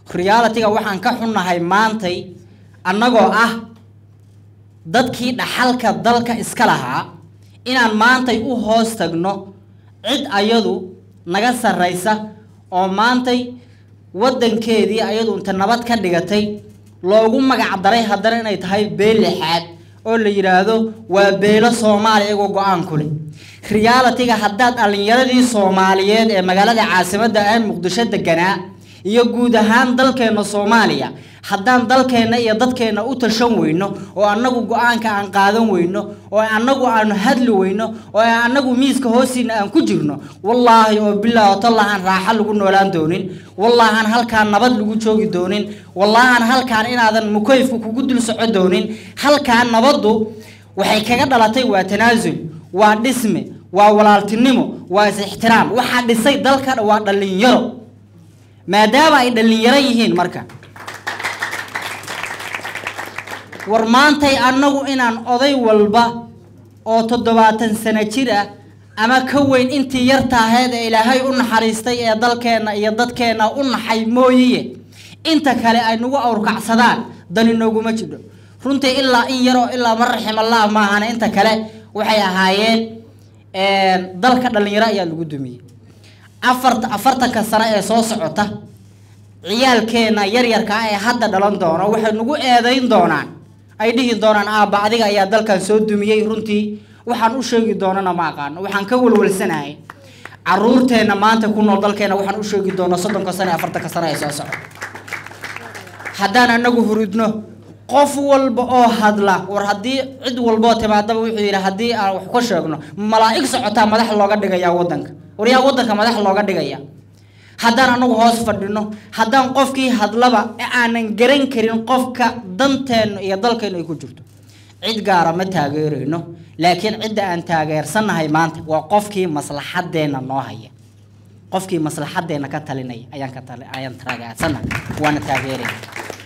realitiga waxaan ka xunnahay maantay annagoo ah dadkii dhaxalka dalka iska lahaa inaan maantay u hoos tagno cid ayadu naga sarraysa oo maantay waddankeedii ayadu inta nabad ka dhigatay loogu magac daray haddana inay tahay beel lixaad oo la yidhaahdo waa beelo soomaaliya iyagoo go-aan ku leh realitiga haddaad dhallinyaradii soomaaliyeed ee magaalada caasimadda ah muqdisho deganaa iyo guud ahaan dalkeenna soomaaliya haddaan dalkeenna iyo dadkeenna u tashan weyno oo annagu go-aanka aan qaadan weyno oo annagu aanu hadli weyno oo annagu miiska hoostiina aan ku jirno wallaahi oo bilaahi oo tallahan raaxo lagu noolaan doonin wallaahan halkaan nabad lagu joogi doonin wallaahan halkaan inaadan mukayfku kugu dul soco doonin halkaan nabaddu waxay kaga dhalatay waa tanaasul waa dhisme waa walaaltinimo waa is-ixtiraam waxaa dhisay dalka waa dhallinyaro maadaama ay dhallinyaro yihiin marka war maantay annagu inaan oday walba oo toddobaatan sano jir ah ama ka weyn intii yartaaheed ee ilaahay u naxariistay ee dalkeenna iyo dadkeenna u naxay mooyiye inta kale ay nagu awrkacsadaan dani nooguma jidho runtii ilaa in yaroo ilaa ma raximallah maahane inta kale waxay ahaayeen dalka dhallinyaro ayaa lagu dumiyey afarta afartanka sano ee soo socota ciyaalkeena yaryarka ah ee hadda dhalan doona waxay nagu eedayn doonaan ay dhihi doonaan aabba adiga ayaa dalkan soo dumiyey runtii waxaan u sheegi doonana ma aqaano waxaan ka walwalsanahay caruurteenna maanta ku nool dalkeena waxaan u sheegi doonaa soddonka sano ee afartanka sano ee soo socda haddaan anagu hurudno qof walba oo hadla war haddii cid walboo timaadaba wuxuu yidhi haddii aan wax ka sheegno malaa'ig socotaa madax looga dhigayaa waddanka war yaa waddanka madax looga dhigaya haddaan anagu hoos fadhino haddaan qofkii hadlaba ee aanan garan karin qofka danteenna iyo dalkeenna ay ku jirto cid gaara ma taageerayno laakiin cidda aan taageersannahay maanta waa qofkii maslaxadeenna noo haya qofkii maslaxadeenna ka talinaya ayaan ka tali ayaan taageersannahay waana taageerayna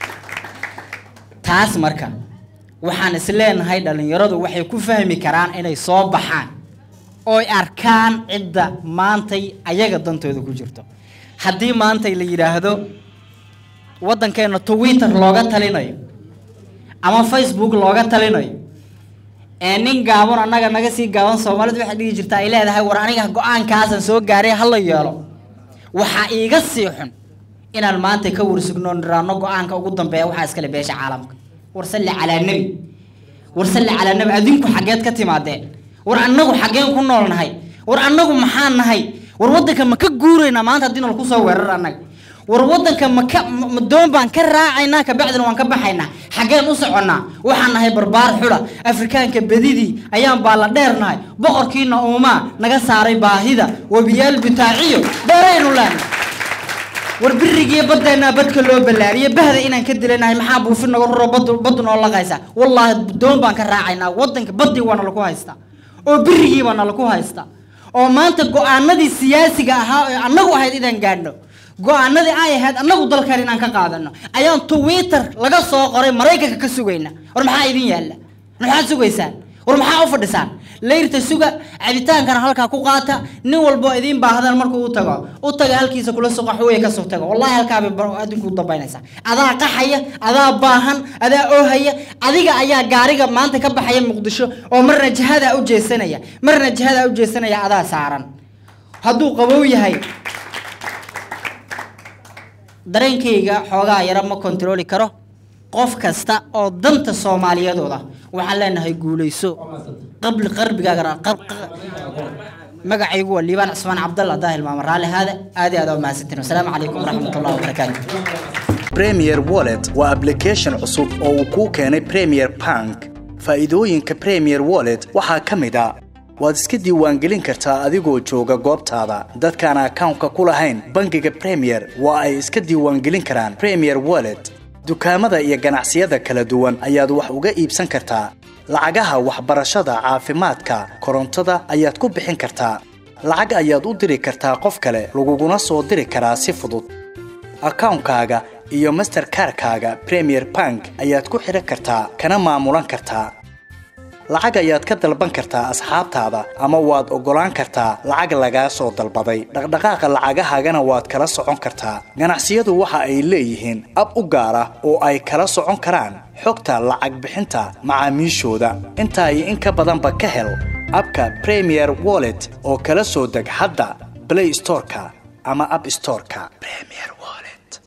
taas marka waxaan is leenahay dhallinyaradu waxay ku fahmi karaan inay soo baxaan ooy arkaan cidda maantay ayaga dantooda ku jirto haddii maantay la yidhaahdo waddankeena twitter looga talinayo ama facebook looga talinayo ee nin gaaban annaga naga sii gaaban soomaalidu waxay dhihi jirtaa ay leedahay war aniga go-aankaasan soo gaaray hala yeelo waxaa iiga sii xun inaan maanta ka warsugno niraano go-aanka ugu dambeeya waxaa iskale beesha caalamka war salli calaa nebi war salli calaa nebi adinku xaggeed ka timaadeen war annagu xaggeen ku nool nahay war annagu maxaan nahay war waddanka ma ka guuraynaa maanta haddii nalaku soo weerar annaga war waddanka maka ma doon baan ka raacaynaa kabacdina waan ka baxaynaa xaggeen u soconnaa waxaan nahay barbaar xula afrikaanka bedidii ayaan baa la dheernahay boqorkiina uumaa naga saaray baahida webiyaal bitaaciyo beeraynu leenahay war birigiiyo baddeenaa badka loo ballaariye bahda inaan ka dilanahay maxaa buufin naga ruro bad baddu noo laqaysa wallaahi doon baan ka raacaynaa waddanka baddii waa nalaku haystaa oo birigii baa nalaku haystaa oo maanta go-aanadii siyaasiga ahaa ee annagu ahayd inaan gaadhno go-aanadii ay ahayd annagu dalkan inaan ka qaadano ayaan twitter laga soo qoray maraykanka ka sugayna war maxaa idin yaalla maxaad sugaysaan war maxaa u fadhisaan layrta suga cabitaankana halkaa ku qaata nin walbo idiin baahdan markuu u tago u taga halkiisa kula suqa xuwey kasoo tago wallahi halkaabay adinku dambaynaysaa adaa qaxaya adaa baahan adaa oohaya adiga ayaa gaariga maanta ka baxaya muqdisho oo marna jihadaa u jeesanaya marna jihadaa u jeesanaya adaa saaran hadduu qabow yahay dareenkayga xoogaa yaro ma kontarooli karo qof kasta oo danta soomaaliyadooda waxaan leenahay guulayso qabli qarbigaagana magacaygu waa liibaan cismaan cabdalla daahil maama raalli haada aad iyo aad waa mahadsantiin wasalaamu calaykum waraxmat ullahi wabarakaatu premier wallet waa application cusub oo uu kuu keenay premier bank faa'iidooyinka premier wallet waxaa ka mid a waad iska diiwaangelin kartaa adigoo jooga goobtaada dadkaan akawnka ku lahayn bangiga premier waa ay iska diiwaangelin karaan premier wallet dukaamada iyo ganacsiyada kala duwan ayaad wax uga iibsan kartaa lacagaha waxbarashada caafimaadka korontada ayaad ku bixin kartaa lacag ayaad u diri kartaa qof kale laguguna soo diri karaa si fudud akawnkaaga iyo masterkarkaaga premier bank ayaad ku xidhan kartaa kana maamulan kartaa lacag ayaad ka dalban kartaa asxaabtaada ama waad oggolaan kartaa lacag lagaa soo dalbaday dhaqdhaqaaqa lacagahaagana waad kala socon kartaa ganacsiyadu waxa ay leeyihiin ab u gaar ah oo ay kala socon karaan xogta lacag bixinta macaamiishooda intaa iyo in ka badanba ka hel abka premier wallet oo kala soo deg hadda play storeka ama app storeka premier